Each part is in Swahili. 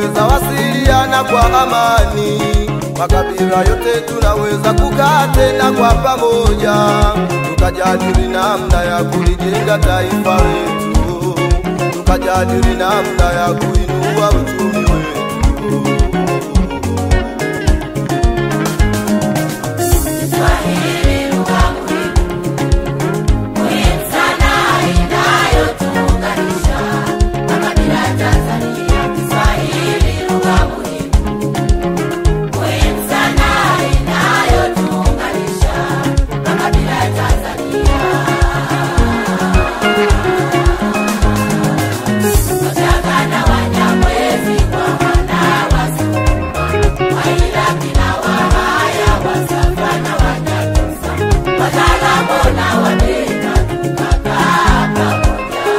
tunaweza wasiliana kwa amani, makabila yote tunaweza kukaa tena kwa pamoja, tukajadili namna ya kulijenga taifa letu, tukajadili namna ya kuinua uchumi wetu. Kiswahili lugha muhimu, muhimu sana inayotuunganisha makabila ya Tanzania. Kiswahili lugha muhimu, muhimu sana inayotuunganisha makabila ya Tanzania. Wachagana Wanyamwezi kwa wana Wasukuma, Wairaki na Wahaya, Wasafa na Wanyakyusa, Wataalamu na Wabena tukakaa pamoja.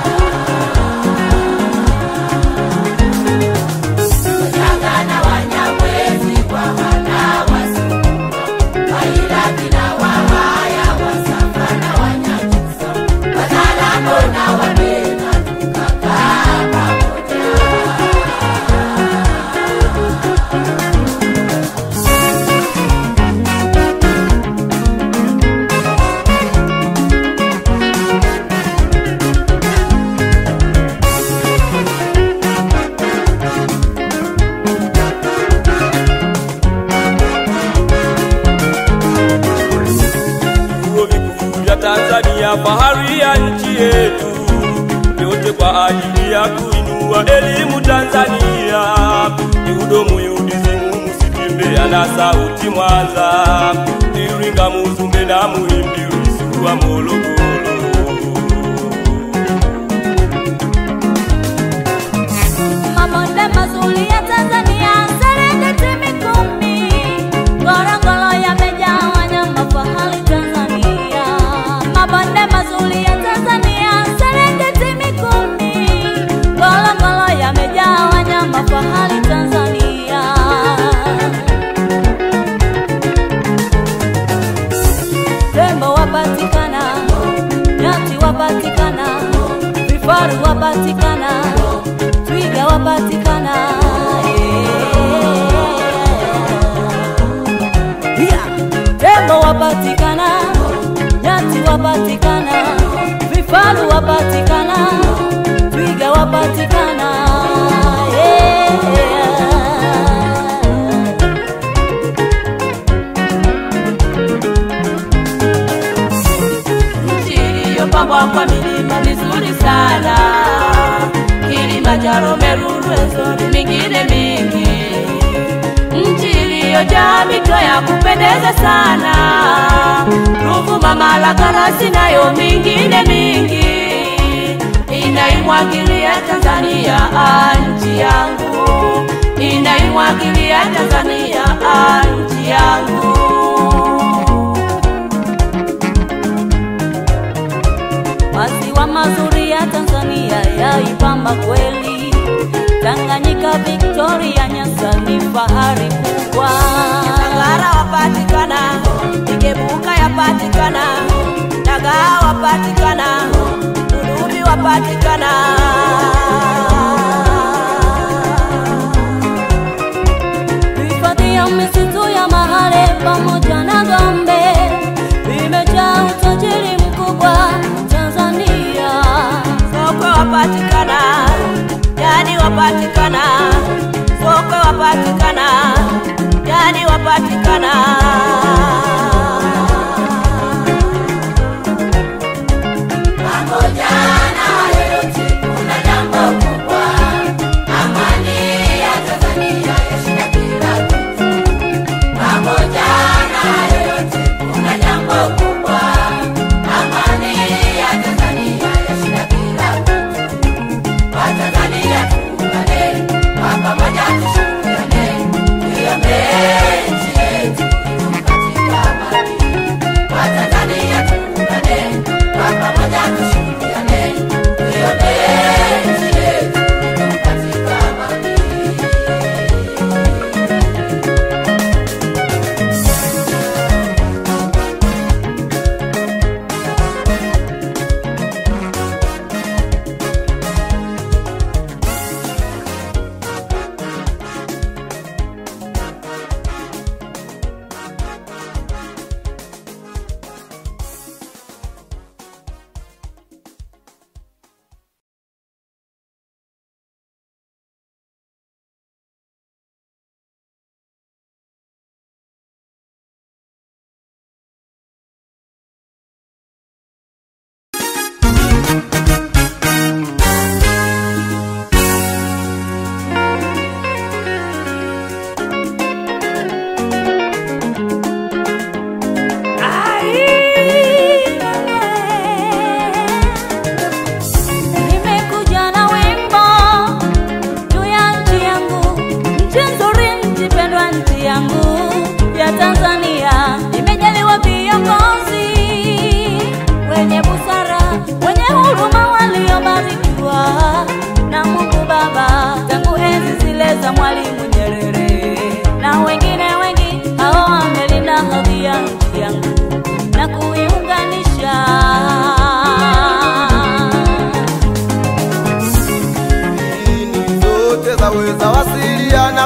Wachagana Wanyamwezi kwa wana Wasukuma, Wairaki na Wahaya, Wasafa na Wanyakyusa, Wataalamu na Wabena tukakaa pamoja. Vyuo vikuu vya Tanzania, fahari ya nchi yetu, yote kwa ajili ya kuinua elimu Tanzania. Ihudumu UDSM Msitimbe na sauti Mwanza, Iringa, Muzumbe na Muhimbi, Rusuwa, Morogoro. Mabonde mazuri ya Tanzania, Serengeti, Mikumi, Ngorongoro yamejaa wanyama fahari Tanzania. Mabonde mazuri ya Tanzania, Serengeti, Mikumi, Ngorongoro yamejaa wanyama fahari Tanzania. Tembo wapatikana, nyati wapatikana, vifaru wapatikana, twiga wapatikana. Yeah. Tembo wapatikana, nyati wapatikana, vifaru wapatikana, twiga wapatikana. Yeah. nchi iliyopambwa kwa milima mizuri sana, Kilimanjaro, Meru, Rwenzori, mingine mingi, nchi iliyojaa mito ya kupendeza sana, Ruvuma, Malagarasi nayo mingine mingi, inaimwagilia Tanzania ah, nchi yangu, inaimwagilia Tanzania ah, nchi yangu. Maziwa mazuri ya Tanzania yaipamba kweli. Tanganyika, Victoria, Nyasa ni fahari kubwa. Ngara wapatikana, Igebuka yapatikana, Dagaa wapatikana, Udubi wapatikana. Hifadhi ya misitu ya Mahale pamoja na Gombe imejaa utajiri mkubwa Tanzania. Sokwe wapatikana, Jani wapatikana, Sokwe wapatikana, Jani wapatikana. Pamoja na hayo yote kuna jambo kubwa, amani ya Tanzania yashinda kila kitu. Pamoja na hayo yote kuna jambo kubwa, amani ya Tanzania yashinda kila kitu. Watanzania tuungane, kwa pamoja tushirikiane, tuiombee nchi yetu idumu katika amani. Watanzania tuungane, kwa pamoja tushirikiane,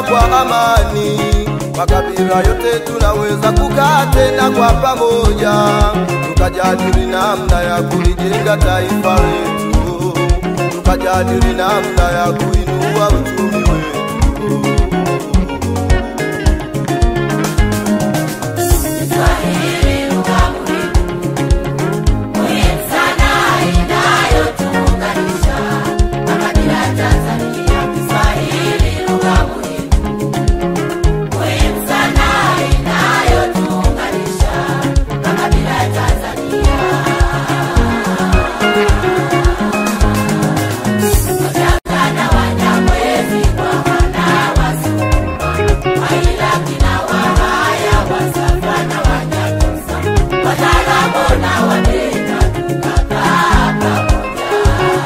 kwa amani. Makabila yote tunaweza kukaa tena kwa pamoja, tukajadili namna ya kulijenga taifa letu, tukajadili namna ya kuinua uchumi wetu. Kiswahili lugha muhimu, muhimu sana inayotuunganisha makabila ya Tanzania. Kiswahili lugha muhimu, muhimu sana inayotuunganisha makabila ya Tanzania. Wachangana Wanyamwezi kwa wana Wasukuma, Wairaki na Wahaya, Wasafa na Wanyakyusa, Wataalamu na Wabena tukakaa pamoja.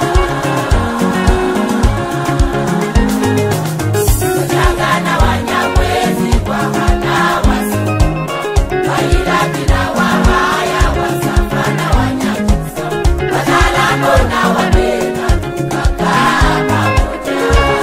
Wachangana Wanyamwezi kwa wana Wasukuma, Wairaki na Wahaya, Wasafa na Wanyakyusa, Wataalamu na Wabena tukakaa pamoja.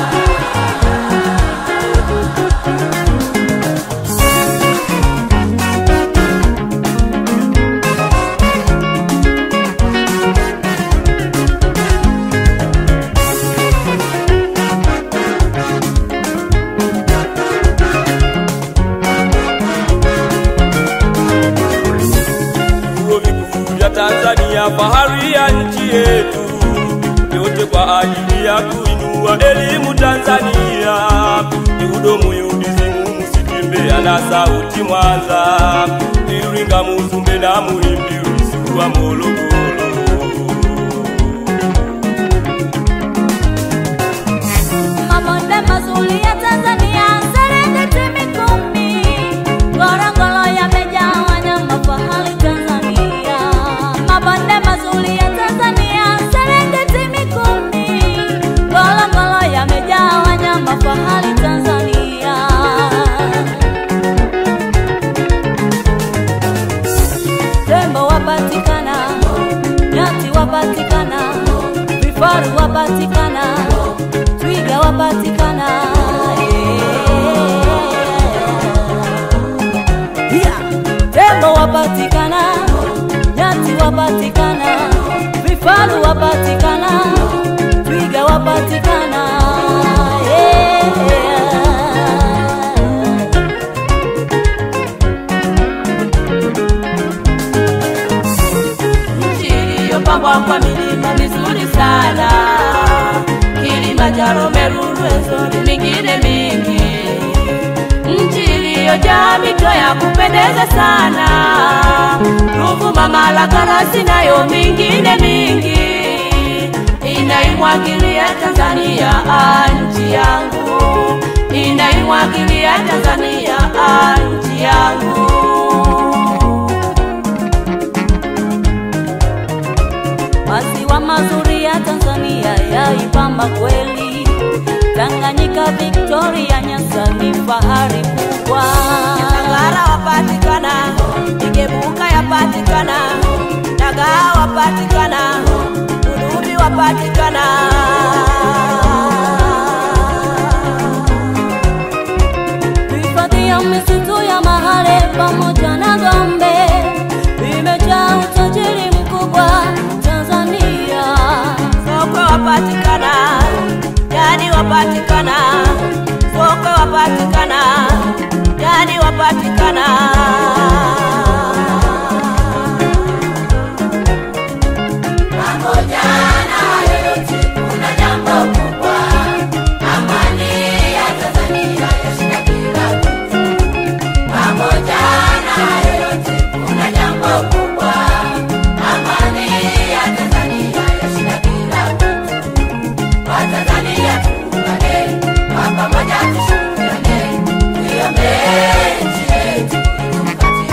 vyuo vikuu vya Tanzania, fahari ya nchi yetu, yote kwa ajili ya kuinua elimu Tanzania. Ihudumu UDSM Msitimbe na sauti Mwanza, Iringa, Muzumbe na Muhimbi, Ulisuwa, Morogoro. Mabonde mazuri ya Tanzania, Serengeti, Mikumi, Ngorongoro yamejaa wanyama fahari Tanzania. Mabonde mazuri ya Tanzania, Serengeti, Mikumi, Ngorongoro yamejaa wanyama fahari Tanzania. Tembo wapatikana, nyati wapatikana, vifaru wapatikana, twiga wapatikana. Yeah. Tembo wapatikana, nyati wapatikana, vifaru wapatikana, twiga wapatikana. Yeah. nchi iliyopambwa kwa milima mizuri sana, Kilimanjaro, Meru, Rwenzori, mingine mingi, nchi iliyojaa mito ya kupendeza sana, Ruvuma, Malagarasi nayo mingine mingi, inaimwagilia Tanzania ah, nchi yangu, inaimwagilia Tanzania ah, nchi yangu. Maziwa mazuri ya Tanzania yaipamba kweli. Tanganyika, Victoria, Nyasa ni fahari kubwa. Ngara wapatikana, Igebuka yapatikana, Dagaa wapatikana, Udubi wapatikana. Hifadhi ya misitu ya Mahale pamoja na Gombe imejaa utajiri mkubwa Tanzania. Sokwe wapatikana, Jadi wapatikana, Sokwe wapatikana, Jadi wapatikana. Pamoja na hayo yote kuna jambo kubwa, amani ya Tanzania yashinda kila kitu. Pamoja na hayo yote kuna jambo kubwa, amani ya Tanzania yashinda kila kitu. Watanzania tuungane, kwa pamoja tushikamane, tuiombee nchi yetu idumu katika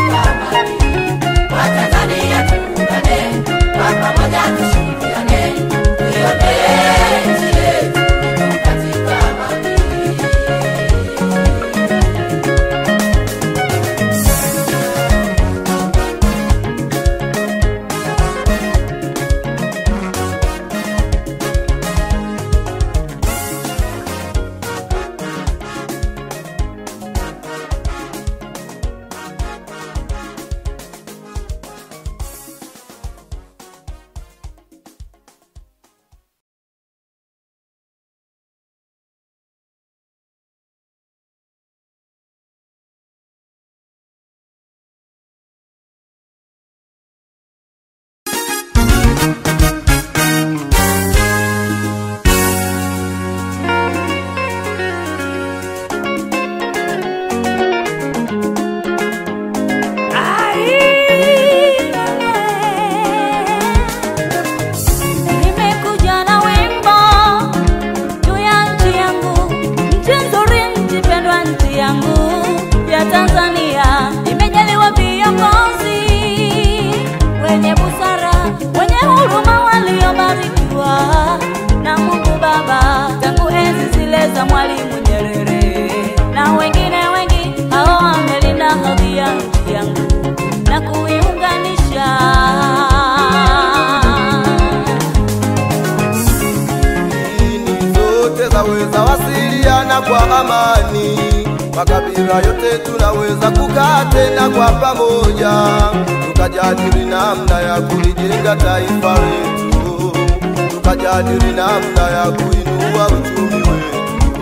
amani, makabila yote tunaweza kukaa tena kwa pamoja, tukajadili namna ya kulijenga taifa letu, tukajadili namna ya kuinua uchumi wetu.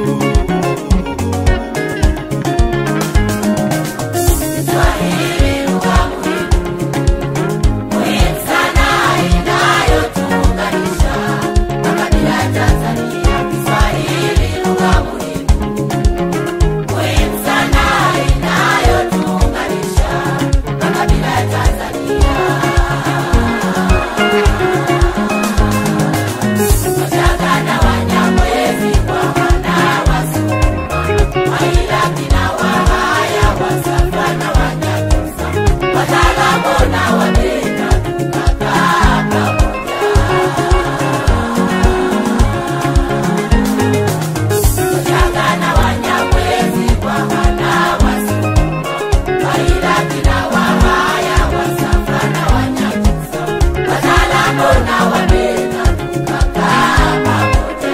Kiswahili lugha muhimu, muhimu sana inayotuunganisha makabila ya Tanzania. Kiswahili lugha muhimu, muhimu sana inayotuunganisha makabila ya Tanzania. Wachaga na Wanyamwezi kwa wana Wasukuma, Wairaki na Wahaya, Wasafa na Wanyakyusa, Wataalamu na Wabena tukakaa pamoja. Wachaga na Wanyamwezi kwa wana Wasukuma, Wairaki na Wahaya, Wasafa na Wanyakyusa, Wataalamu na Wabena tukakaa pamoja.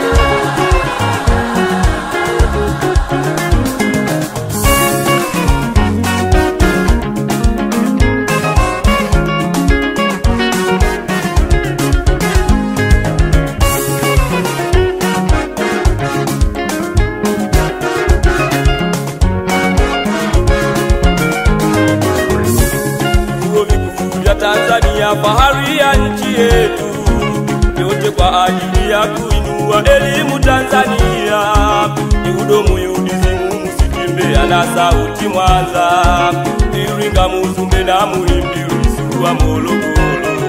vyuo vikuu vya Tanzania, fahari ya nchi yetu, yote kwa ajili ya kuinua elimu Tanzania. Ni hudumu UDSM Msitimbe na sauti Mwanza, Iringa, Muzumbe na Muhimbili, Rusuwa, Morogoro.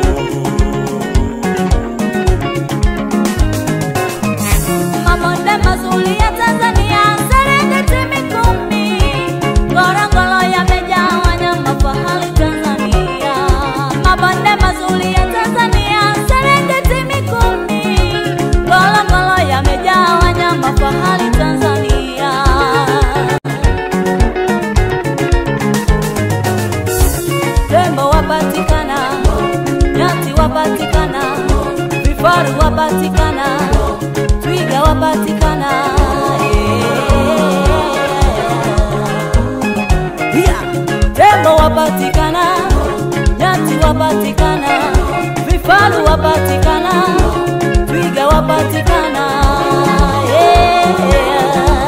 Mabonde mazuri ya Tanzania, Serengeti, Mikumi, Ngorongoro yamejaa wanyama fahari Tanzania. Mabonde mazuri ya Tanzania, Serengeti, Mikumi, Ngorongoro yamejaa wanyama fahari Tanzania. Tembo wapatikana, nyati wapatikana, vifaru wapatikana, twiga wapatikana. eh. Yeah. Tembo wapatikana, nyati wapatikana, vifaru wapatikana, twiga wapatikana. yeah.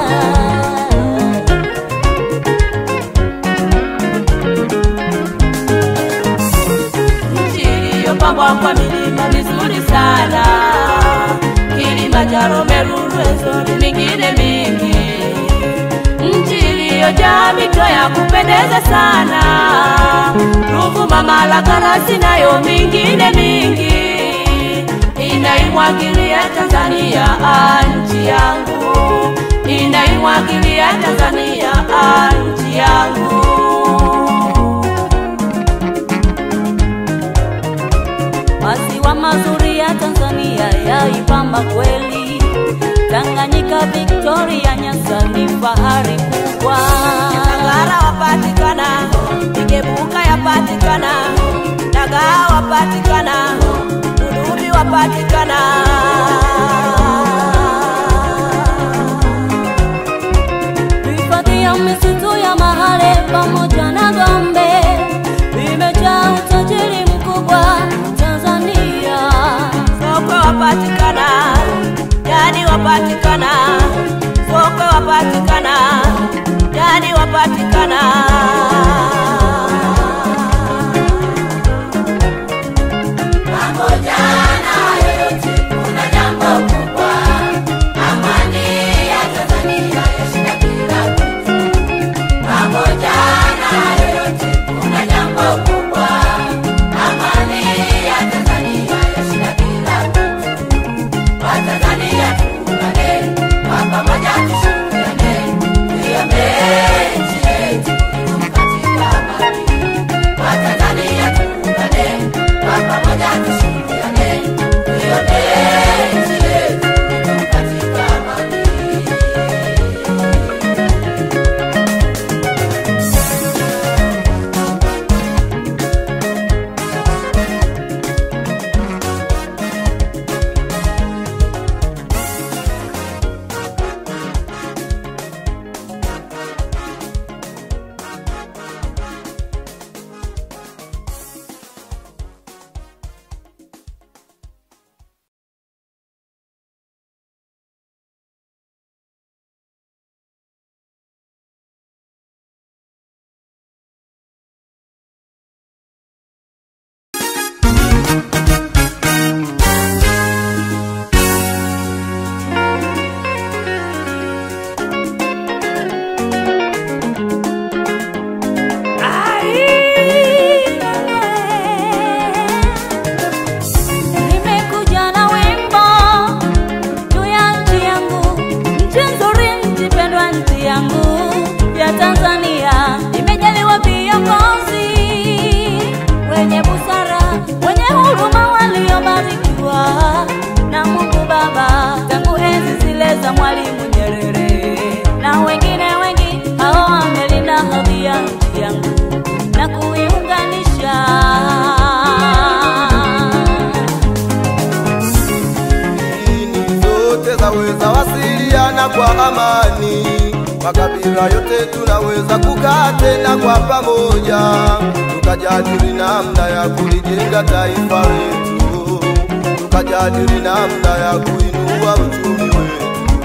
nchi iliyopambwa kwa milima mizuri sana, Kilimanjaro, Meru, Rwenzori, mingine mingi, nchi iliyojaa mito ya kupendeza sana, Ruvuma, Malagarasi nayo mingine mingi, inaimwagilia Tanzania ah, nchi yangu, inaimwagilia Tanzania ah, nchi yangu. Maziwa mazuri ya Tanzania yaipamba kweli, Tanganyika, Victoria, Nyasa ni fahari kubwa. Ngara wapatikana, Igebuka yapatikana, Dagaa wapatikana, Udubi wapatikana. Hifadhi ya misitu ya Mahale pamoja na Gombe imejaa utajiri mkubwa Tanzania. Sokwe wapatikana, Jadi wapatikana, Sokwe wapatikana, Jadi wapatikana. Pamoja na yote kuna jambo kubwa, amani ya Tanzania yashinda kila kitu. Pamoja na yote kuna jambo kubwa, amani ya Tanzania yashinda kila kitu. Watanzania tuungane, kwa pamoja tushirikiane, tuiombee nchi yetu idumu katika amani. zote zaweza wasiliana kwa amani, makabila yote tunaweza kukaa tena kwa pamoja, tukajadili namna ya kulijenga taifa letu, tukajadili namna ya kuinua uchumi wetu.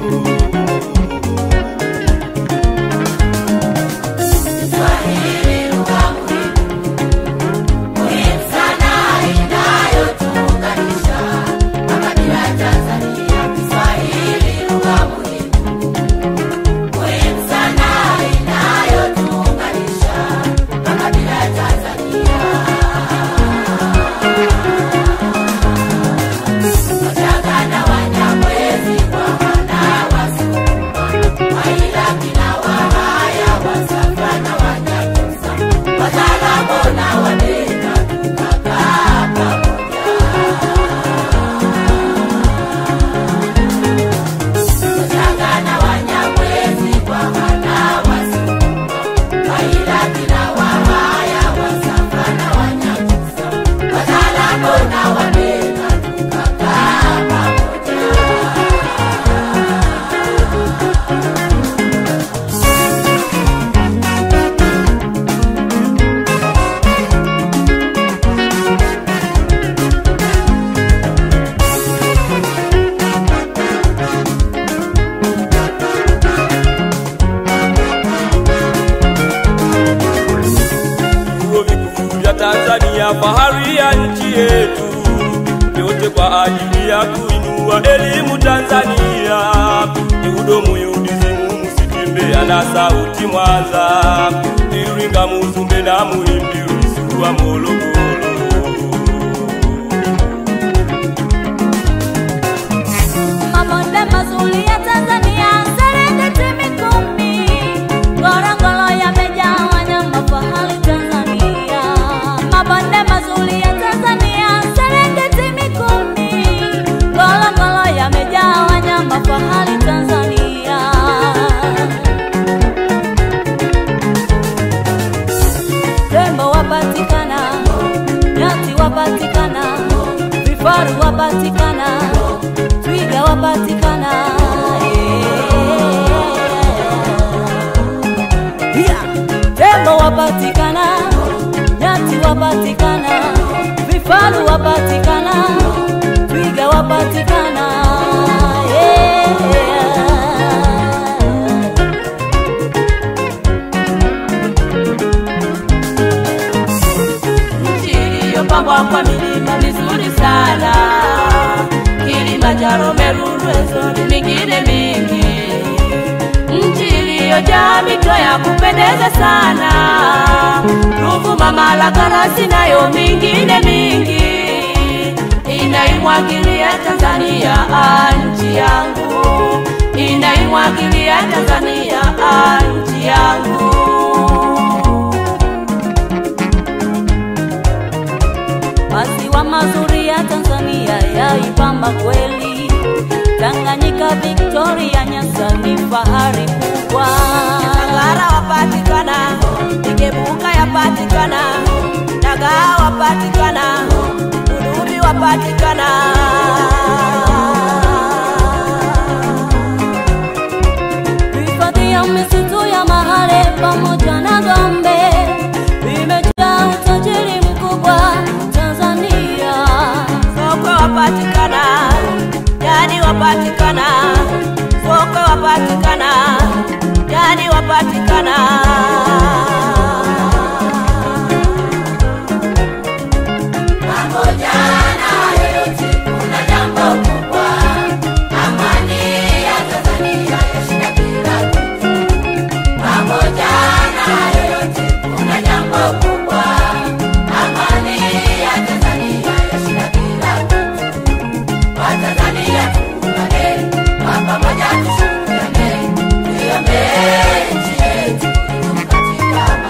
Kiswahili lugha muhimu, muhimu sana inayotuunganisha makabila ya Tanzania. Kiswahili lugha muhimu, muhimu sana inayotuunganisha makabila ya Tanzania. Wachaga na Wanyamwezi, Waha na Wasukuma, Wairaki na Wahaya, Wasafa na Wanyakyusa, Wazaramo na Wabena, tukakaa pamoja. Wachaga na Wanyamwezi, Waha na Wasukuma, Wairaki na Wahaya, Wasafa na Wanyakyusa, Wazaramo na Wabena, tukakaa pamoja. vyuo vikuu vya Tanzania, fahari ya nchi yetu, yote kwa ajili ya kuinua elimu Tanzania. Ihudumu UDSM Msitimbe ana sauti Mwanza, Iringa, Muzumbe na Muhimbi, Rusuwa, Morogoro. Mabonde mazuri ya Tanzania, Serengeti, Mikumi, Ngorongoro yamejaa wanyama fahari Tanzania. Mabonde mazuri ya Tanzania, Serengeti, Mikumi, Ngorongoro yamejaa wanyama fahari Tanzania. Tembo wapatikana, nyati wapatikana, vifaru wapatikana, twiga wapatikana. Yeah. Tembo wapatikana, nyati wapatikana, vifaru wapatikana, twiga wapatikana. Yeah. nchi iliyopambwa kwa milima mizuri sana, Kilimanjaro, Meru, Rwenzori, mingine mingi, nchi iliyojaa mito ya kupendeza sana, Ruvuma, Malagarasi nayo mingine mingi, inaimwagilia Tanzania ah, nchi yangu, inaimwagilia Tanzania ah, nchi yangu. Maziwa mazuri ya Tanzania yaipamba kweli. Tanganyika, Victoria, Nyasa ni fahari kubwa. Ngara wapatikana, Igebuka yapatikana, Dagaa wapatikana, Udubi wapatikana. Hifadhi ya misitu ya Mahale pamoja na Gombe vimejaa utajiri mkubwa Tanzania. Sokwe wapatikana, Jadi wapatikana, Sokwe wapatikana, Jadi wapatikana. Pamoja na yote kuna jambo kubwa, amani ya Tanzania yashinda kila kitu. Pamoja na yote kuna jambo kubwa, amani ya Tanzania yashinda kila kitu. Watanzania tuungane, kwa pamoja tushirikiane, tuiombee nchi yetu idumu katika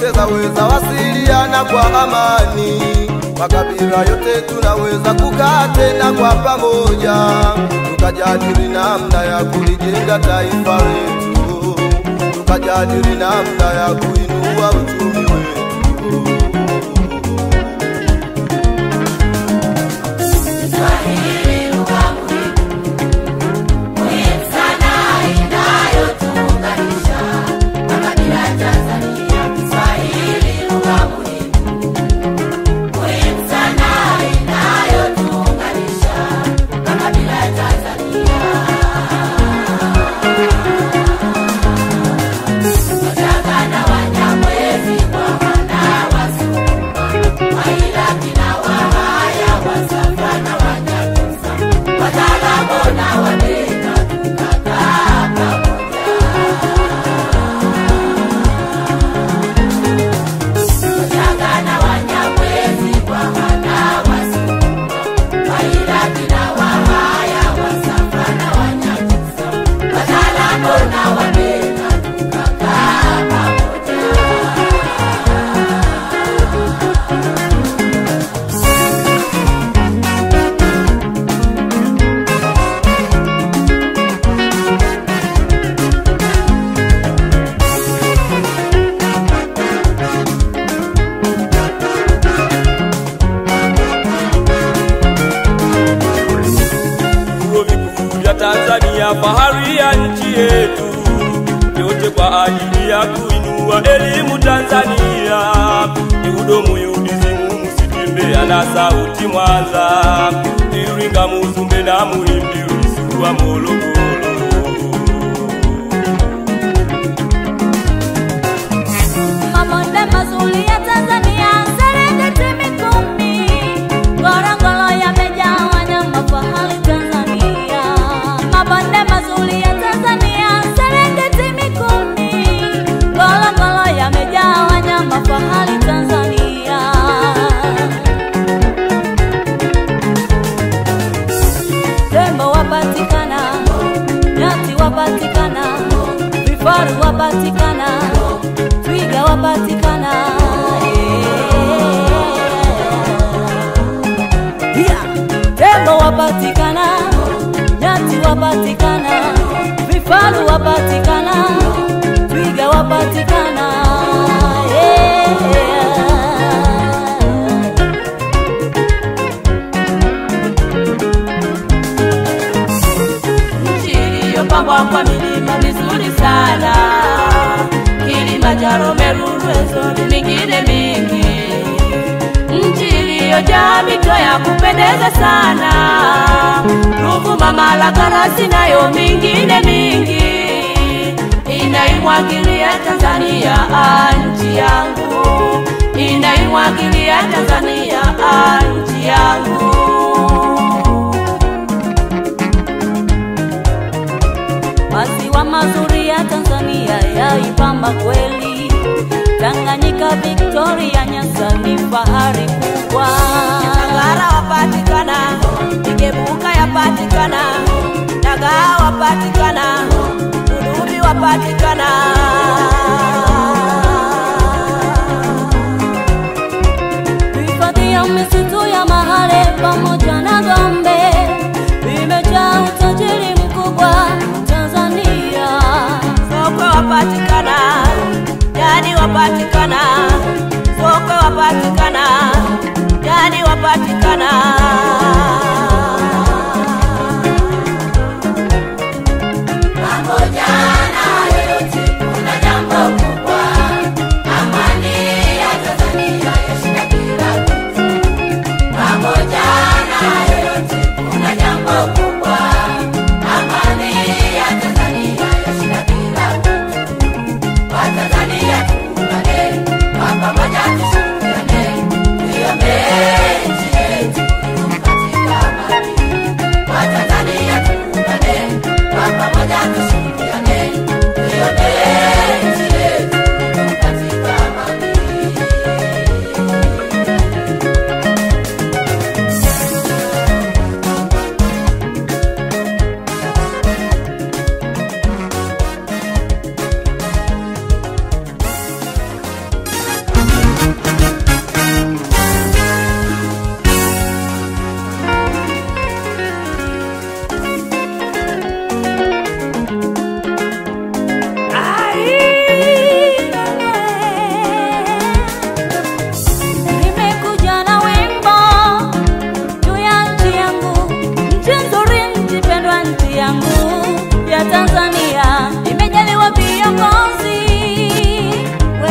zote zaweza wasiliana kwa amani, makabila yote tunaweza kukaa tena kwa pamoja, tukajadili namna ya kulijenga taifa letu, tukajadili namna ya kuinua uchumi wetu. Kiswahili lugha muhimu, muhimu sana inayotuunganisha makabila ya Tanzania. Kiswahili lugha muhimu, muhimu sana inayotuunganisha makabila ya Tanzania. Wachaga na Wanyamwezi kwa wana Wasukuma, Wairaki na Wahaya, Wasafa na Wanyakyusa, Wataalamu na Wabena tukakaa pamoja. Wachaga na Wanyamwezi kwa wana Wasukuma, Wairaki na Wahaya, Wasafa na Wanyakyusa, Wataalamu na Wabena tukakaa pamoja. vyuo vikuu vya Tanzania, fahari ya nchi yetu, yote kwa ajili ya kuinua elimu Tanzania. Ni udomu UDSM, Msitimbe na sauti Mwanza, Iringa, Muzumbe na Muhimbi, Rusuwa, Morogoro. Mabonde mazuri ya Tanzania, Serengeti, Mikumi, Ngorongoro yamejaa wanyama fahari Tanzania. Mabonde mazuri ya Tanzania, Serengeti, Mikumi, Ngorongoro yamejaa wanyama fahari Tanzania. Tembo wapatikana, nyati wapatikana, vifaru wapatikana, twiga wapatikana. Yeah. Tembo wapatikana, nyati wapatikana, vifaru wapatikana, twiga wapatikana. Yeah. nchi iliyopambwa kwa milima mizuri sana, Kilimanjaro, Meru, Rwenzori, mingine mingi, nchi iliyojaa mito ya kupendeza sana, Ruvuma, Malagarasi nayo mingine mingi, inaimwagilia Tanzania ah, nchi yangu, inaimwagilia Tanzania ah, nchi yangu. Maziwa mazuri ya Tanzania yaipamba kweli. Tanganyika, Victoria, Nyasa ni fahari kubwa. Ngara wapatikana, Igebuka yapatikana, Dagaa wapatikana, Udubi wapatikana. Hifadhi ya misitu ya Mahale pamoja na Gombe vimejaa utajiri mkubwa Tanzania. Sokwe wapatikana, Jadi wapatikana, Sokwe wapatikana, Jadi wapatikana. Pamoja na yote kuna jambo kubwa, amani ya Tanzania yashinda kila kitu. Pamoja na yote kuna jambo kubwa, amani ya Tanzania yashinda kila kitu. Watanzania tuungane, kwa pamoja tushirikiane, tuiombee nchi yetu inuka.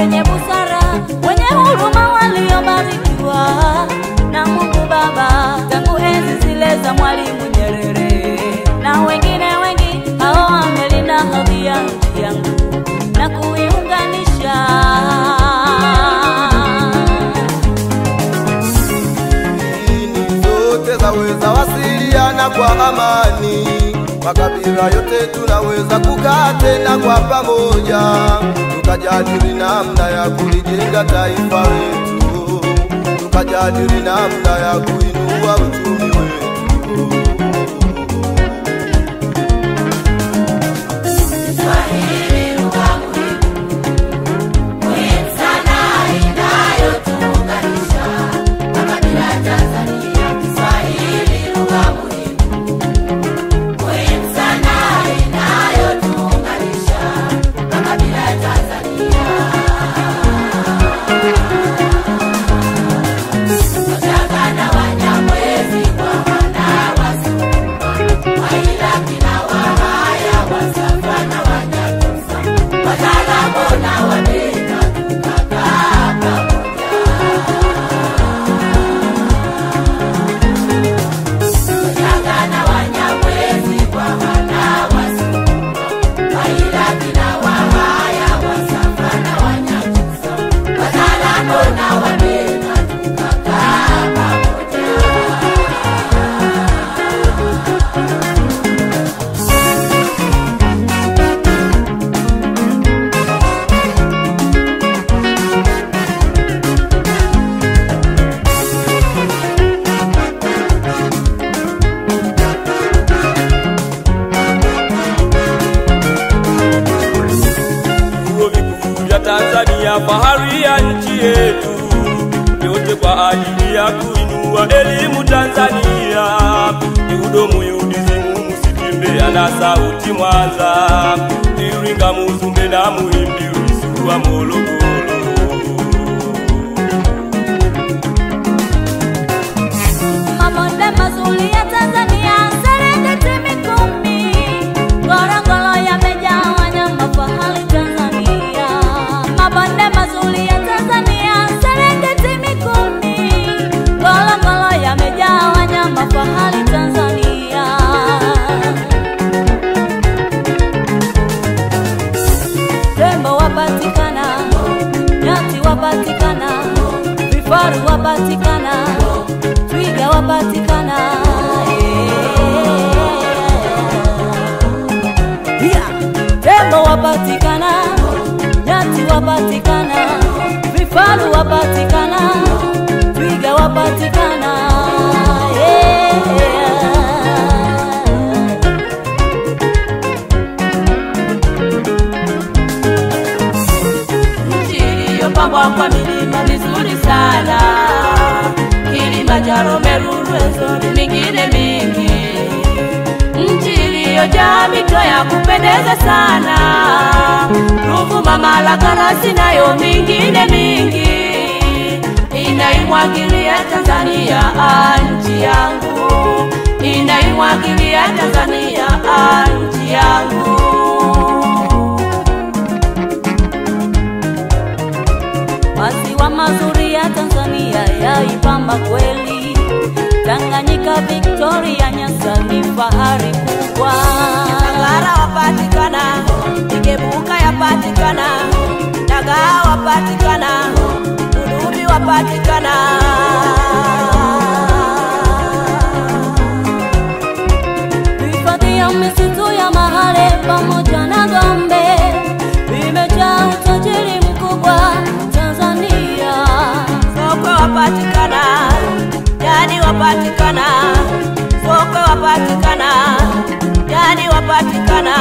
wenye busara, wenye huruma, waliobarikiwa na Mungu Baba tangu enzi zile za Mwalimu Nyerere na wengine wengi, hao wamelinda hadhi ya nchi yangu na kuiunganisha. dini zote zaweza wasiliana kwa amani, makabila yote tunaweza kukaa tena kwa pamoja, tukajadili namna ya kulijenga taifa letu, tukajadili namna ya kuinua uchumi wetu. Kiswahili lugha muhimu, muhimu sana inayotuunganisha makabila ya Tanzania. Kiswahili lugha muhimu, muhimu sana inayotuunganisha makabila ya Tanzania. Wachangana Wanyamwezi kwa wana Wasukuma, Wairaki na Wahaya, Wasafa na Wanyakyusa, Wataalamu na Wabena tukakaa pamoja. Wachangana Wanyamwezi kwa wana Wasukuma, Wairaki na Wahaya, Wasafa na Wanyakyusa, Wataalamu na Wabena tukakaa pamoja. vyuo vikuu vya Tanzania, fahari ya nchi yetu, yote kwa ajili ya kuinua elimu Tanzania. Ihudumu UDSM Msitimbe ana sauti Mwanza, Iringa, Muzumbe na Muhimbi, Rusuwa, Morogoro. Mabonde mazuri ya Tanzania, Serengeti, Mikumi, Ngorongoro yamejaa wanyama fahari Tanzania. Mabonde mazuri ya Tanzania, Serengeti, Mikumi, Ngorongoro yamejaa wanyama fahari Tanzania. Tembo wapatikana, nyati wapatikana, vifaru wapatikana, twiga wapatikana. Yeah. Tembo wapatikana, nyati wapatikana, vifaru wapatikana, twiga wapatikana. Yeah. nchi iliyopambwa kwa milima mizuri sana, Kilimanjaro, Meru, Rwenzori, mingine mingi, nchi iliyojaa mito ya kupendeza sana, Ruvuma, Malagarasi nayo mingine mingi, inaimwagilia Tanzania ah, nchi yangu, inaimwagilia Tanzania ah, nchi yangu. Maziwa mazuri ya Tanzania yaipamba kweli, Tanganyika, Victoria, Nyasa ni fahari kubwa. Ngara wapatikana, Igebuka yapatikana, Dagaa wapatikana, Udubi wapatikana. Hifadhi ya misitu ya Mahale pamoja na Gombe imejaa utajiri mkubwa Tanzania. Sokwe wapatikana, Jani wapatikana, Sokwe wapatikana, Jani wapatikana.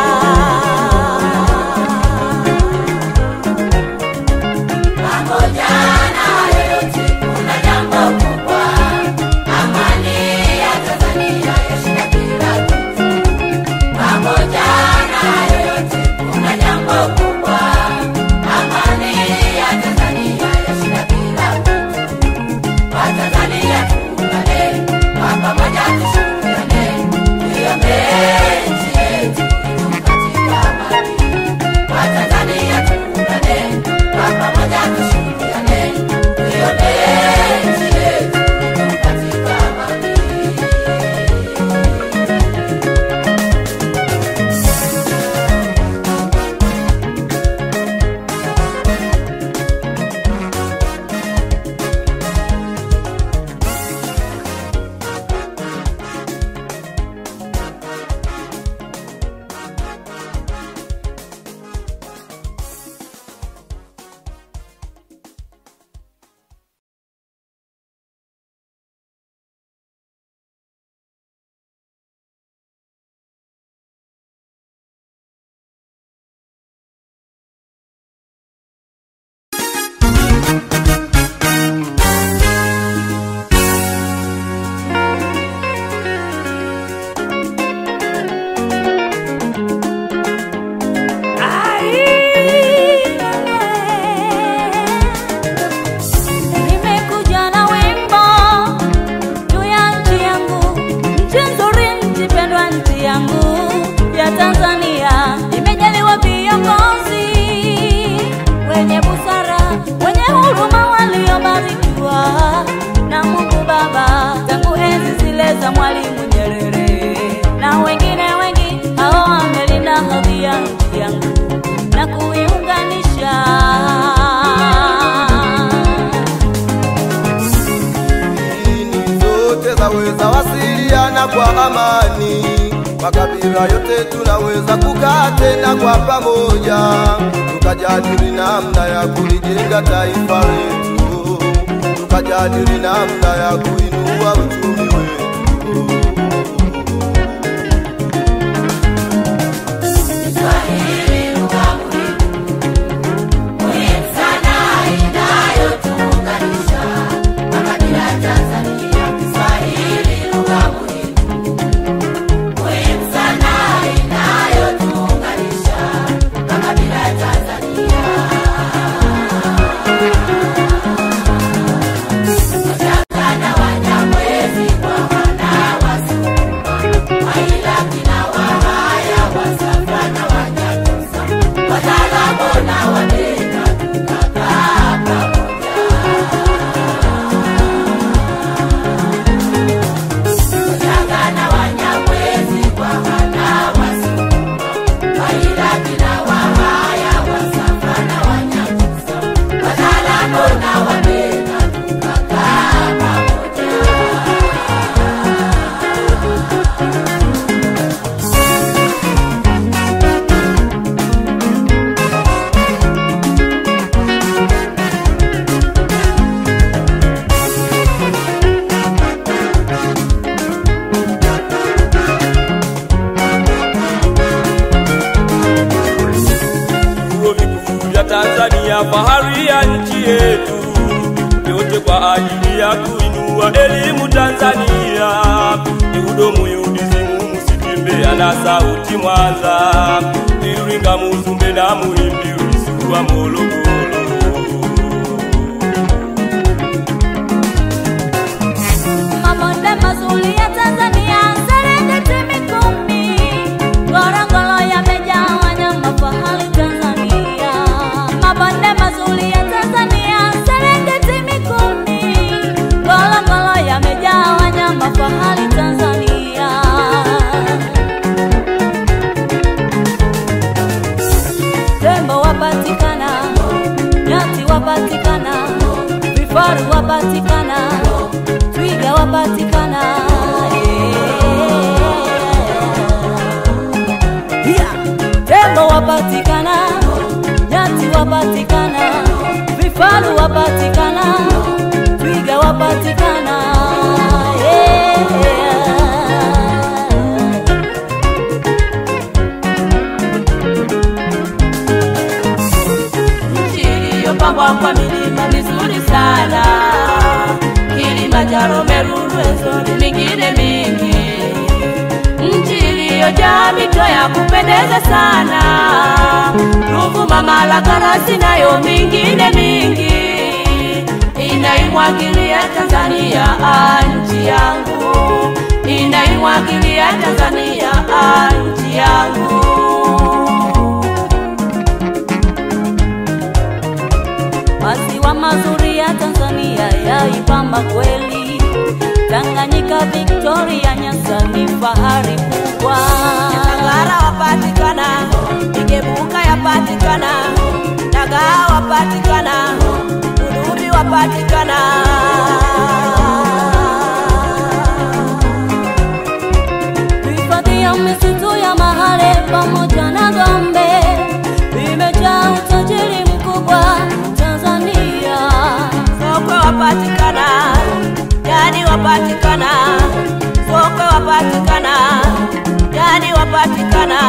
Pamoja na hayo yote, kuna jambo kubwa, amani ya Tanzania yashinda kila kitu. Pamoja na hayo yote, kuna jambo kubwa, amani ya Tanzania yashinda kila kitu. Watanzania tuungane, kwa pamoja tushirikiane, tuiombee nchi yetu idumu katika wenye huruma waliobarikiwa na Mungu Baba tangu enzi zile za Mwalimu Nyerere na wengine wengi, hao wamelinda hadhi ya nchi yangu na kuiunganisha. dini zote zaweza wasiliana kwa amani, makabila yote tunaweza kukaa tena kwa pamoja, tukajadili namna ya kulijenga taifa letu, tukajadili namna ya kuinua uchumi wetu. Kiswahili lugha muhimu, muhimu sana inayotuunganisha makabila ya Tanzania. Kiswahili lugha muhimu, muhimu sana inayotuunganisha makabila ya Tanzania. Wachangana Wanyamwezi kwa wana Wasukuma, Wairaki na Wahaya, Wasafa na Wanyakyusa, Wataalamu na Wabena tukakaa pamoja. Wachangana Wanyamwezi kwa wana Wasukuma, Wairaki na Wahaya, Wasafa na Wanyakyusa, Wataalamu na Wabena tukakaa pamoja. vyuo vikuu vya Tanzania, fahari ya nchi yetu, yote kwa ajili ya kuinua elimu Tanzania. Ihudumu UDSM Msitimbe na sauti Mwanza, Iringa, Muzumbe na Muhimbili, Rusuwa, Morogoro. Mabonde mazuri ya Tanzania, Serengeti, Mikumi, Ngorongoro yamejaa wanyama fahari Tanzania. Mabonde mazuri ya Tanzania, Serengeti, Mikumi, Ngorongoro yamejaa wanyama fahari Tanzania. Tembo wapatikana, nyati wapatikana, vifaru wapatikana, twiga wapatikana. eh. Yeah. Tembo wapatikana, nyati wapatikana, vifaru wapatikana, twiga wapatikana. yeah. nchi iliyopambwa kwa milima mizuri sana, Kilimanjaro, Meru, Rwenzori, mingine mingi, nchi iliyojaa mito ya kupendeza sana, Ruvuma, Malagarasi nayo mingine mingi, inaimwagilia Tanzania ah, nchi yangu, inaimwagilia Tanzania ah, nchi yangu. Maziwa mazuri ya Tanzania yaipamba kweli. Tanganyika, Victoria, Nyasa ni fahari kubwa. Ngara wapatikana, Igebuka yapatikana, Dagaa wapatikana, Udubi wapatikana. Hifadhi ya misitu ya Mahale pamoja na Gombe imejaa utajiri mkubwa Tanzania. Sokwe wapatikana, Jadi wapatikana, Sokwe wapatikana, Jadi wapatikana.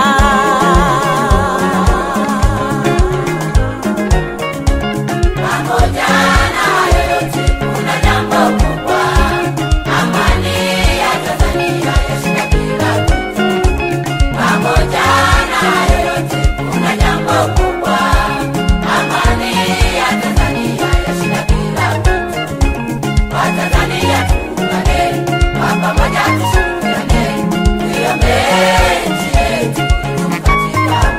Pamoja na hayo yote kuna jambo kubwa, amani ya Tanzania yashinda kila kitu. Pamoja na hayo yote kuna jambo kubwa, amani ya Tanzania yashinda kila kitu. Watanzania tuungane, kwa pamoja tushirikiane, tuiombee nchi yetu idumu katika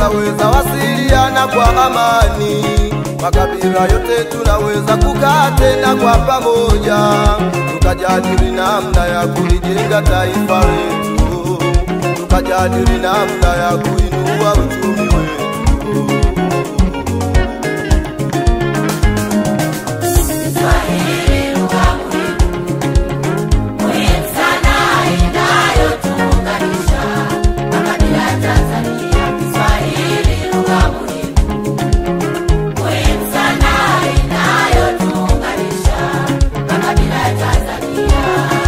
tunaweza wasiliana kwa amani, makabila yote tunaweza kukaa tena kwa pamoja, tukajadili namna ya kulijenga taifa letu, tukajadili namna ya kuinua uchumi wetu. Kiswahili lugha muhimu, muhimu sana inayotuunganisha makabila ya Tanzania. Kiswahili lugha muhimu, muhimu sana inayotuunganisha makabila ya Tanzania.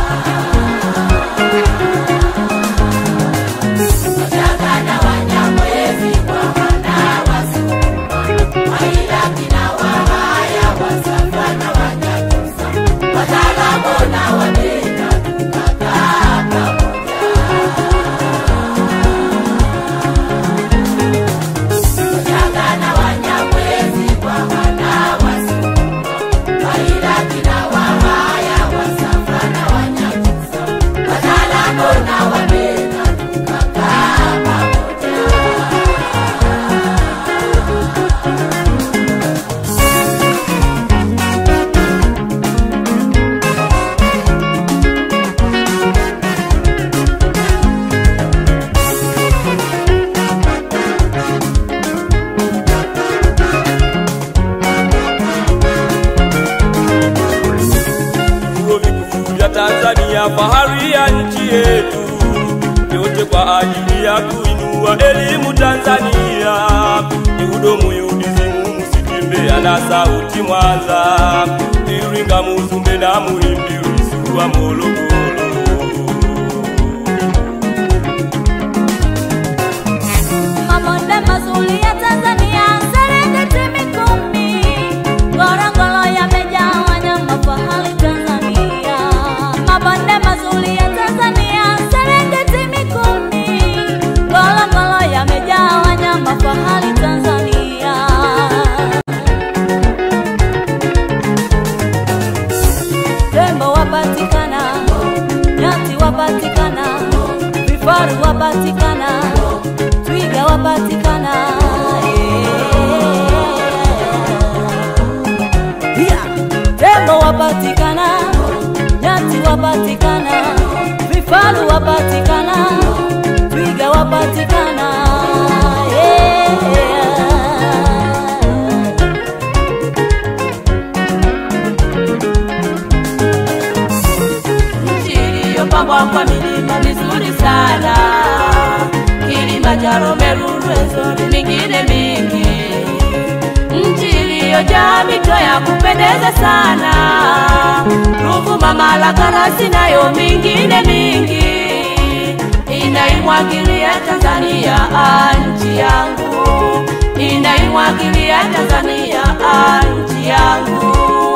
Wachaga na Wanyamwezi kwa wana Wasukuma, Wairaki na Wahaya, Wasafa na Wanyakyusa, Wataalamu na Wabena tukakaa pamoja. Wachaga na Wanyamwezi kwa wana Wasukuma, Wairaki na Wahaya, Wasafa na Wanyakyusa, Wataalamu na Wabena tukakaa pamoja. vyuo vikuu vya Tanzania, fahari ya nchi yetu, yote kwa ajili ya kuinua elimu Tanzania. Ni hudumu UDSM Msitimbe na sauti Mwanza, Iringa, Muzumbe na Muhimbili, Rusuwa, Morogoro. Mabonde mazuri ya Tanzania, Serengeti, Mikumi, Ngorongoro yamejaa wanyama fahari Tanzania. Mabonde mazuri ya Tanzania, Serengeti, Mikumi, Ngorongoro yamejaa wanyama fahari Tanzania. Tembo wapatikana, nyati wapatikana, vifaru wapatikana, twiga wapatikana. eh. Yeah. Tembo wapatikana, nyati wapatikana, vifaru wapatikana, twiga wapatikana. Yeah. nchi iliyopambwa kwa milima mizuri sana, Kilimanjaro, Meru, Rwenzori, mingine mingi, nchi iliyojaa mito ya kupendeza sana, Ruvuma, Malagarasi nayo mingine mingi, inaimwagilia Tanzania ah, nchi yangu, inaimwagilia Tanzania ah, nchi yangu.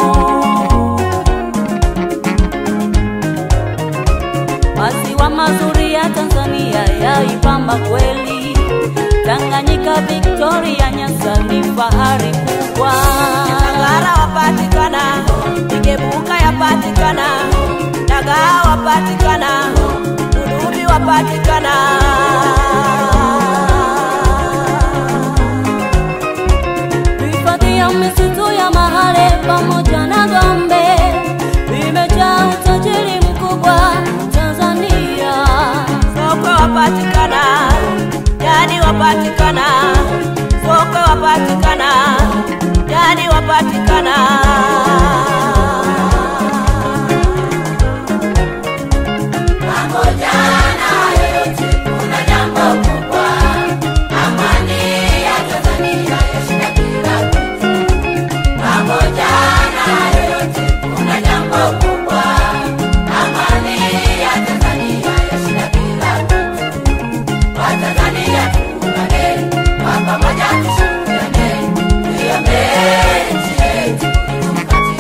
Maziwa mazuri ya Tanzania yaipamba kweli. Tanganyika, Victoria, Nyasa ni fahari kubwa. Ngara wapatikana, Igebuka yapatikana, Dagaa wapatikana, Udubi wapatikana. Hifadhi ya misitu ya Mahale pamoja na Gombe imejaa utajiri mkubwa Tanzania. Sokwe wapatikana, Jadi wapatikana, Sokwe wapatikana, Jadi wapatikana. Pamoja na yote kuna jambo kubwa, amani ya Tanzania yashinda kila kitu. Pamoja na yote kuna jambo kubwa, amani ya Tanzania yashinda kila kitu. Watanzania tuungane, kwa pamoja tushirikiane, tuiombee nchi yetu idumu katika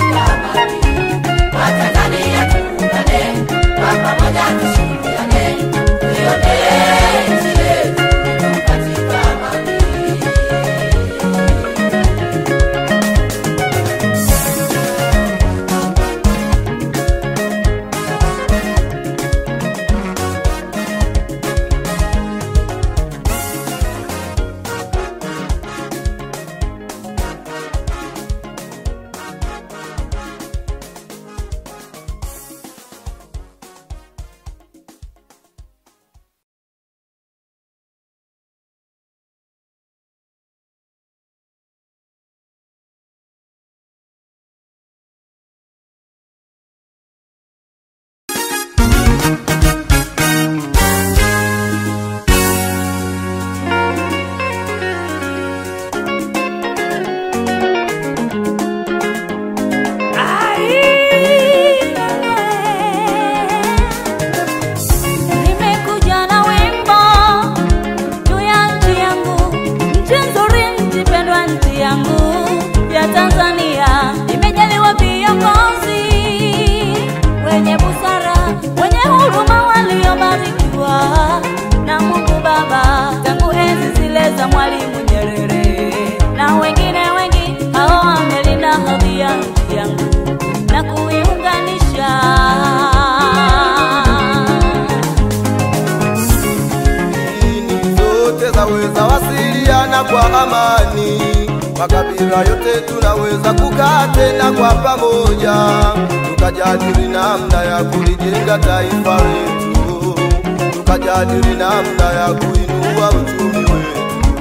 tunaweza wasiliana kwa amani, makabila yote tunaweza kukaa tena kwa pamoja, tukajadili namna ya kulijenga taifa letu, tukajadili namna ya kuinua uchumi wetu.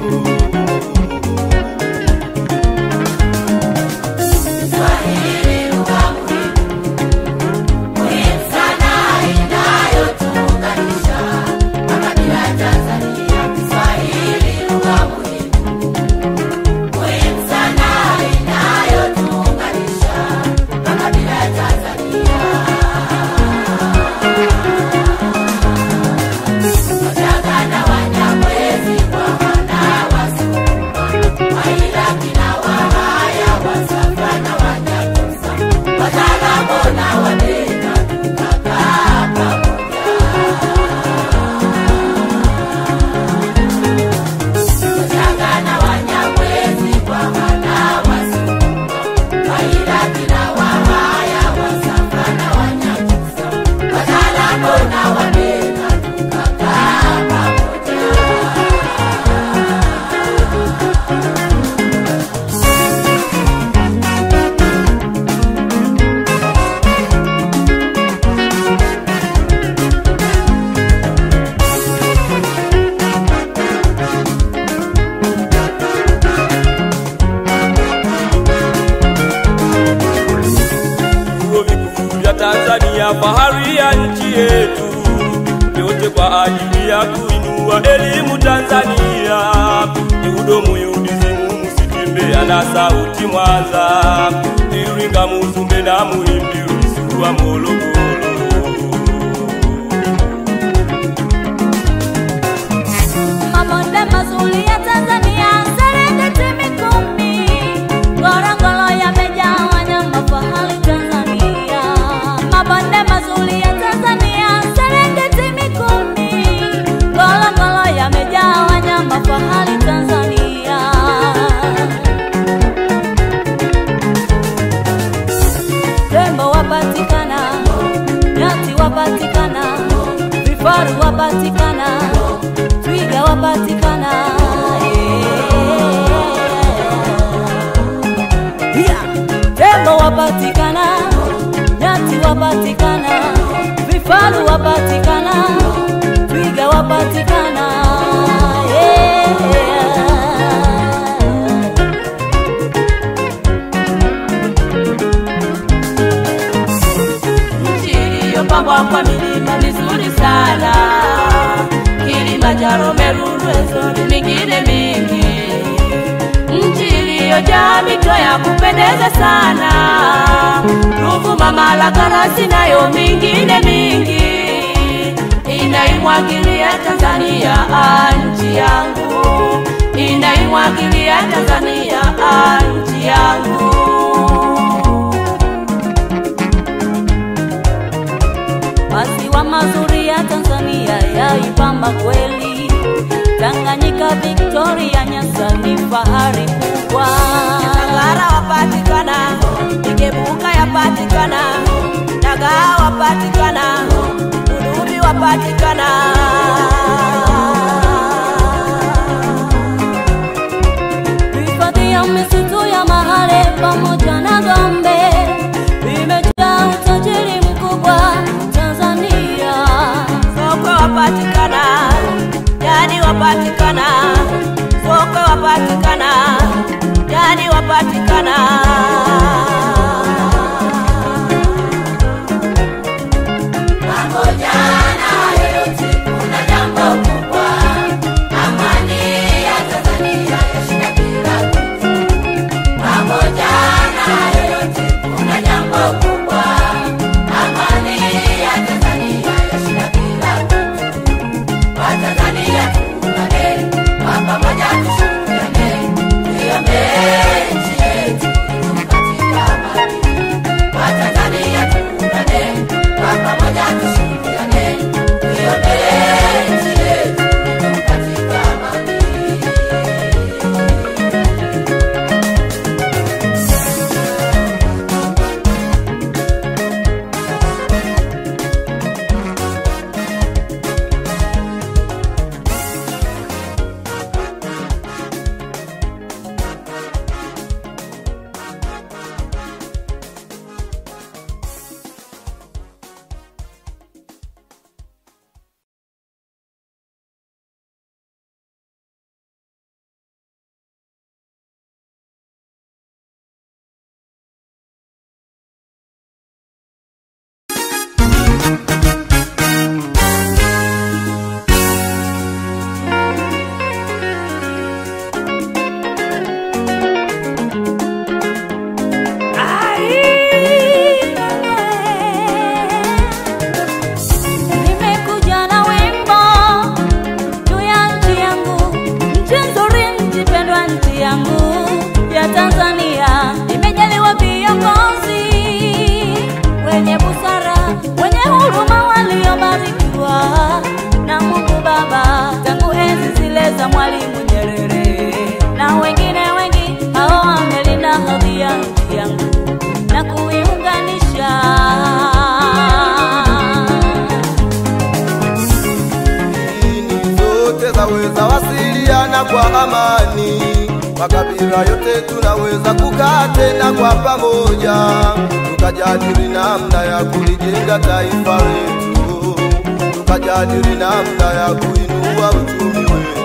Kiswahili lugha muhimu, muhimu sana inayotuunganisha makabila ya Tanzania. Kiswahili lugha muhimu, muhimu sana inayotuunganisha makabila ya Tanzania. Wachaga na Wanyamwezi kwa wana Wasukuma, Wairaki na Wahaya, Wasafa na Wanyakyusa, Wataalamu na Wabena tukakaa pamoja. Wachaga na Wanyamwezi kwa wana Wasukuma, Wairaki na Wahaya, Wasafa na Wanyakyusa, Wataalamu na Wabena tukakaa pamoja. vyuo vikuu vya Tanzania, fahari ya nchi yetu, yote kwa ajili ya kuinua elimu Tanzania. Ni udomu UDSM, Msitimbe ana sauti Mwanza, Iringa, Muzumbe na Muhimbi, Rusuwa, Morogoro. Mabonde mazuri ya Tanzania, Serengeti, Mikumi, Ngorongoro yamejaa wanyama fahari Tanzania. Mabonde mazuri ya Tanzania, Serengeti, Mikumi, Ngorongoro yamejaa wanyama fahari Tanzania. Tembo wapatikana, nyati wapatikana, vifaru wapatikana, twiga wapatikana. Yeah. Tembo wapatikana, nyati wapatikana, vifaru wapatikana, twiga wapatikana. Yeah. nchi iliyopambwa kwa milima mizuri sana, Kilimanjaro, Meru, Rwenzori, mingine mingi, nchi iliyojaa mito ya kupendeza sana, Ruvuma, Malagarasi nayo mingine mingi, inaimwagilia Tanzania ah, nchi yangu, inaimwagilia Tanzania ah, nchi yangu. Maziwa mazuri ya Tanzania yaipamba kweli. Tanganyika, Victoria, Nyasa ni fahari kubwa. Ngara wapatikana, Igebuka yapatikana, Dagaa wapatikana, Udubi wapatikana. Hifadhi ya misitu ya Mahale pamoja na Gombe vimejaa utajiri mkubwa Tanzania. Sokwe wapatikana, Jadi wapatikana, Sokwe wapatikana, Jadi wapatikana. Pamoja na yote kuna jambo kubwa, amani ya Tanzania yashinda kila kitu. Pamoja na yote kuna jambo kubwa, amani ya Tanzania yashinda kila kitu. Watanzania tuungane, kwa pamoja tushirikiane, tuiombee nchi yetu idumu katika amani. Watanzania tuungane, kwa pamoja tushirikiane, tuiombee nchi yetu idumu katika amani. tukaweza wasiliana kwa amani, makabila yote tunaweza kukaa tena kwa pamoja, tukajadili namna ya kulijenga taifa letu, tukajadili namna ya kuinua uchumi wetu.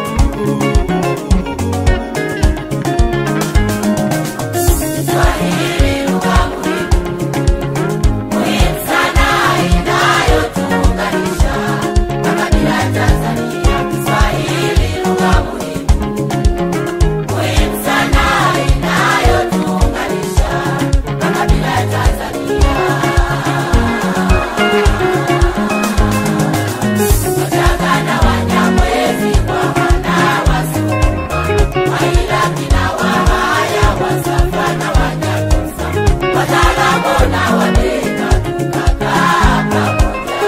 Kiswahili lugha muhimu, muhimu sana inayotuunganisha makabila ya Tanzania. Kiswahili lugha muhimu, muhimu sana inayotuunganisha makabila ya Tanzania. Wachaga na Wanyamwezi kwa wana Wasukuma, Wairaki na Wahaya, Wasafa na Wanyakyusa, Wataalamu na Wabena tukakaa pamoja.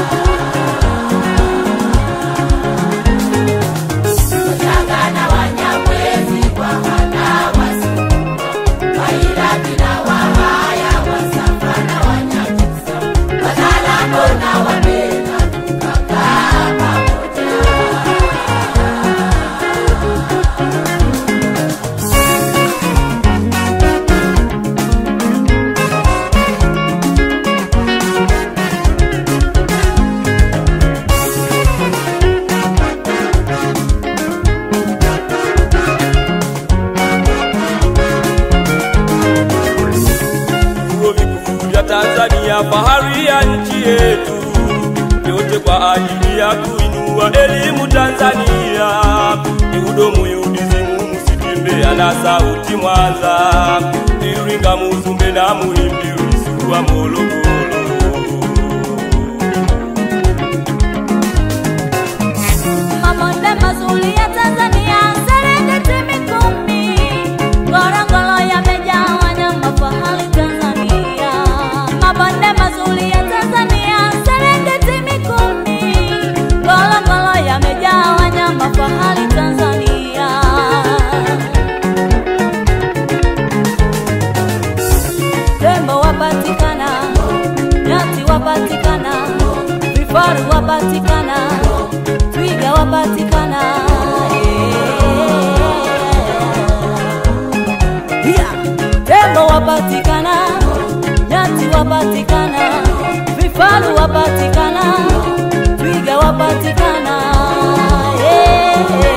Wachaga na Wanyamwezi kwa wana Wasukuma, Wairaki na Wahaya, Wasafa na Wanyakyusa, Wataalamu na Wabena tukakaa pamoja. vyuo vikuu vya Tanzania, fahari ya nchi yetu, yote kwa ajili ya kuinua elimu Tanzania. Ni udomu UDSM, Msitimbe na sauti Mwanza, Iringa, Muzumbe na Muhimbi, Rusuwa, Morogoro. Mabonde mazuri ya Tanzania, Serengeti, Mikumi, Ngorongoro yamejaa wanyama fahari Tanzania. Mabonde mazuri ya Tanzania, Serengeti, Mikumi, Ngorongoro yamejaa wanyama fahari Tanzania. Tembo wapatikana, nyati wapatikana, vifaru wapatikana, twiga wapatikana. Yeah. Tembo wapatikana, nyati wapatikana, vifaru wapatikana, twiga wapatikana. Yeah.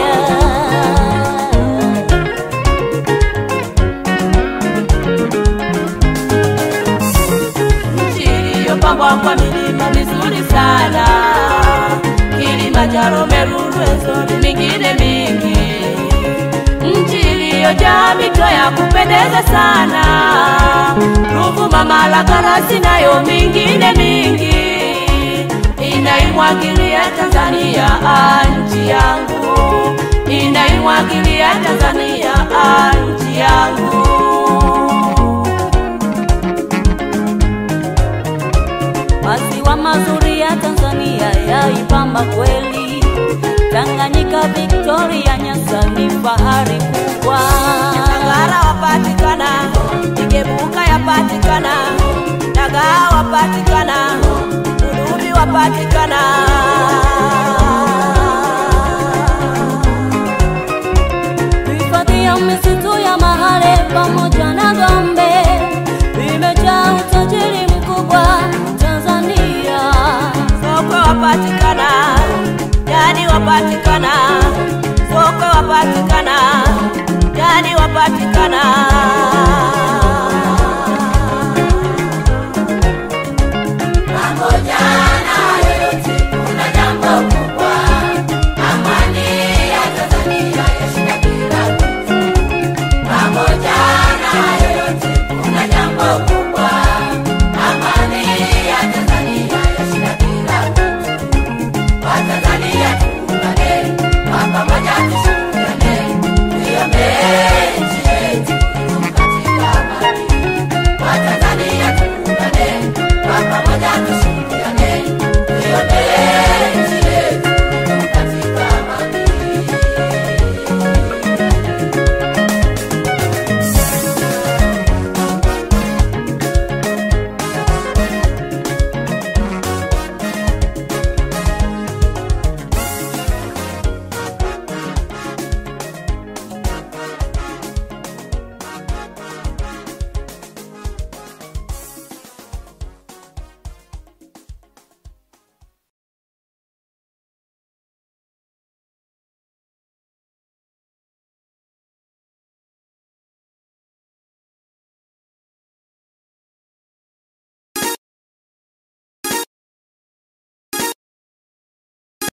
nchi iliyopambwa kwa milima mizuri sana, Kilimanjaro, Meru, Rwenzori, mingine mingi, nchi iliyojaa mito ya kupendeza sana, Ruvuma, Malagarasi nayo mingine mingi, inaimwagilia Tanzania ah, nchi yangu, inaimwagilia Tanzania ah, nchi yangu. Maziwa mazuri ya Tanzania yaipamba kweli. Tanganyika, Victoria, Nyasa ni fahari kubwa. Ngara wapatikana, Igebuka yapatikana, Dagaa wapatikana, Udubi wapatikana. Hifadhi ya misitu ya Mahale pamoja na Gombe vimejaa utajiri mkubwa Tanzania. Sokwe wapatikana, Jani wapatikana, Sokwe wapatikana, Jani wapatikana.